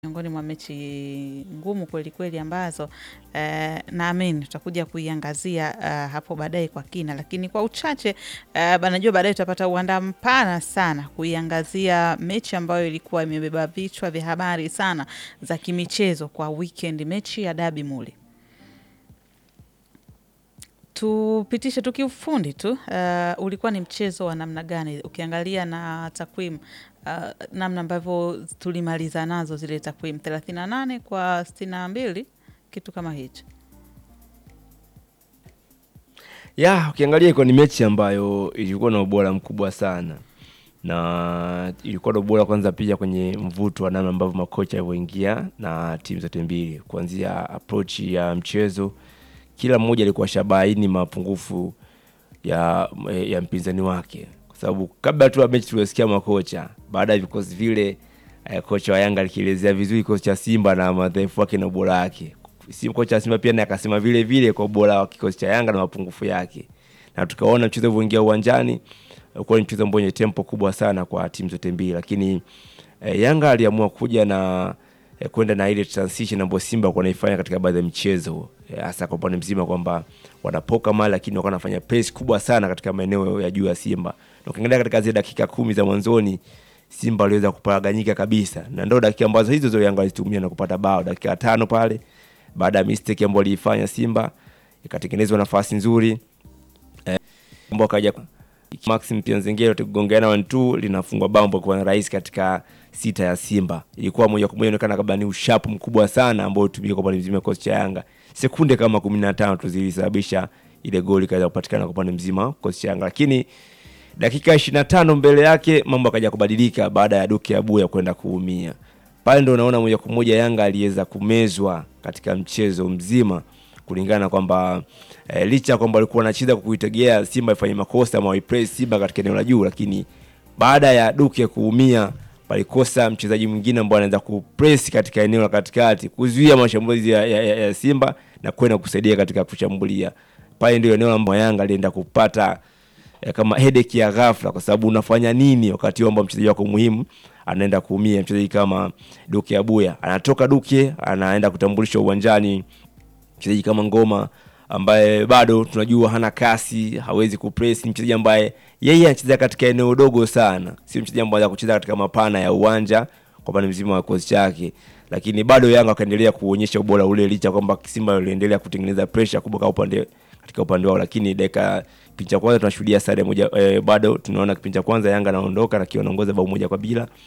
miongoni mwa mechi ngumu kweli kweli ambazo eh, naamini tutakuja kuiangazia eh, hapo baadaye kwa kina, lakini kwa uchache eh, najua baadaye tutapata uwanda mpana sana kuiangazia mechi ambayo ilikuwa imebeba vichwa vya habari sana za kimichezo kwa weekend, mechi ya Dabi Muli. Tupitishe tu kiufundi tu, uh, ulikuwa ni mchezo wa namna gani ukiangalia na takwimu uh, namna ambavyo tulimaliza nazo zile takwimu 38 kwa 62 kitu kama hicho. Ya, ukiangalia iko ni mechi ambayo ilikuwa na ubora mkubwa sana na ilikuwa na ubora kwanza pia kwenye mvuto wa namna ambavyo makocha walivyoingia na timu zote mbili, kuanzia approach ya mchezo, kila mmoja alikuwa shabaini mapungufu ya, ya mpinzani wake, kwa sababu kabla tu ya mechi tuliosikia makocha baada ya vikosi vile eh, kocha wa Yanga alikielezea vizuri kikosi cha Simba na madhaifu wake na ubora wake. Simba kocha wa Simba pia naye akasema vile vile kwa ubora wa kikosi cha Yanga na mapungufu yake, na tukaona mchezo ulivyoingia uwanjani ulikuwa ni mchezo ambao wenye tempo kubwa sana kwa timu zote mbili, lakini eh, Yanga aliamua kuja na eh, kwenda na ile transition ambayo Simba walikuwa wanaifanya katika baadhi ya michezo hasa eh, kwa upande mzima kwamba wanapoka mali, lakini wakawa wanafanya press kubwa sana katika maeneo ya juu ya Simba, na ukiangalia katika zile dakika kumi za mwanzoni Simba waliweza kuparaganyika kabisa, na ndio dakika ambazo hizo zo Yanga walitumia na kupata bao dakika ya tano pale baada ya mistake ambayo aliifanya Simba ikatengenezwa nafasi nzuri eh, ambao kaja Maxim Pianzengero tukigongeana 1-2 linafungwa bao ambao kwa rahisi katika sita ya Simba. Ilikuwa moja kwa moja inaonekana kabla ni ushapu mkubwa sana ambao utumika kwa pande mzima ya kocha Yanga. Sekunde kama 15 tu zilisababisha ile goli kaweza kupatikana kwa pande mzima kocha Yanga. Lakini dakika 25 mbele yake mambo akaja kubadilika baada ya Duke Abuya kwenda kuumia. Pale ndio unaona moja kwa moja Yanga aliweza kumezwa katika mchezo mzima kulingana kwamba e, licha kwamba walikuwa wanacheza kwa kuitegea Simba ifanye makosa ama waipress Simba katika eneo la juu, lakini baada ya Duke kuumia palikosa mchezaji mwingine ambaye anaweza kupress katika eneo la katikati kuzuia mashambulizi ya, ya, ya, ya Simba na kwenda kusaidia katika kushambulia. Pale ndio eneo ambalo Yanga alienda kupata e, kama headache ya ghafla, kwa sababu unafanya nini wakati ambao mchezaji wako muhimu anaenda kuumia. Mchezaji kama Duke Abuya anatoka Duke anaenda kutambulishwa uwanjani mchezaji kama Ngoma ambaye bado tunajua hana kasi, hawezi kupress. Ni mchezaji ambaye yeye anacheza katika eneo dogo sana, sio mchezaji ambaye kucheza katika mapana ya uwanja kwa pande mzima wa kozi chake, lakini bado Yanga akaendelea kuonyesha ubora ule, licha kwamba Simba aliendelea kutengeneza pressure kubwa kwa upande katika upande wao, lakini dakika kipindi cha kwanza tunashuhudia sare moja eh, bado tunaona kipindi cha kwanza Yanga anaondoka na kiwa anaongoza bao moja kwa bila,